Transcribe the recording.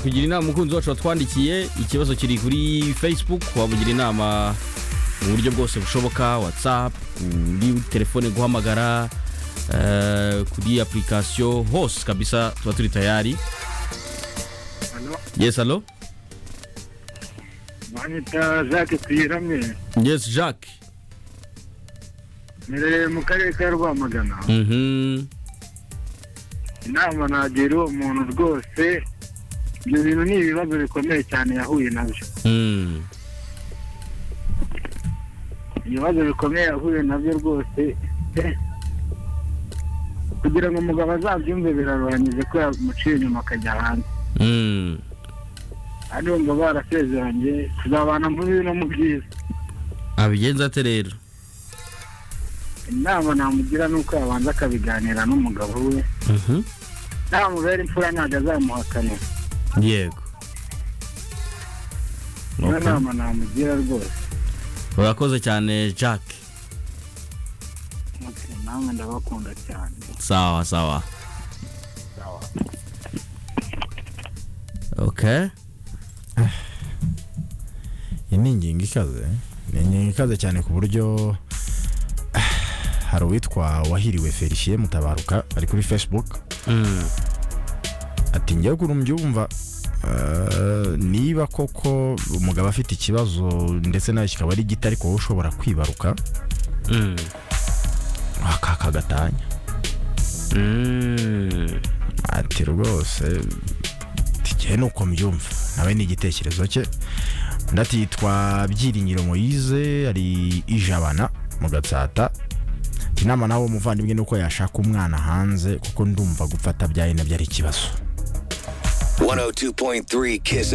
kugira inama umukunzi wacu watwandikiye ikibazo kiri kuri facebook wamugira inama mu buryo bwose bushoboka whatsapp muri telefone guhamagara eh, kuri apurikasiyo hose kabisa tuba turi tayari yes alo mwanyita jacques tuyiramye yes jacques nire mu karere ka rwamagana Mhm. inama nagira uwo muntu rwose ibyo bintu ni ibibazo bikomeye cyane yahuye nabyo Mm. ibibazo bikomeye yahuye nabyo rwose eh, kugira ngo umugabo azabyumve biraruhanyije ko yamuciye inyuma akajya hanze Mm. kandi ngo barasezeranye tuzabana mu bibi no mu byiza abigenza ate rero inama namugira ni uko yabanza akabiganira n'umugabo we Mhm. namubera imfura ntabwo azamuhakanira yego niyo Okay. nama namugira rwose urakoze cyane jacques Okay, namwe ndabakunda cyane sawa sawa okay iyi ni ingingo ikaze ni ingingo ikaze cyane ku buryo ah, hari uwitwa wahiriwe felicien mutabaruka ari kuri facebook Mm. ati njyewe ukuntu mbyumva eh, niba koko umugabo afite ikibazo ndetse nawe kikaba ari gito ariko wowe ushobora kwibaruka Mm. aka kagatanya Mm. ati rwose tijyaye ni uko mbyumva nawe ni igitekerezo cye undi ati yitwa byiringiro moyize ari ijabana mu gatsata ati inama nawe umuvandimwe ni uko yashaka umwana hanze kuko ndumva gupfa atabyaye nabyo ari ikibazo 102.3 Kiss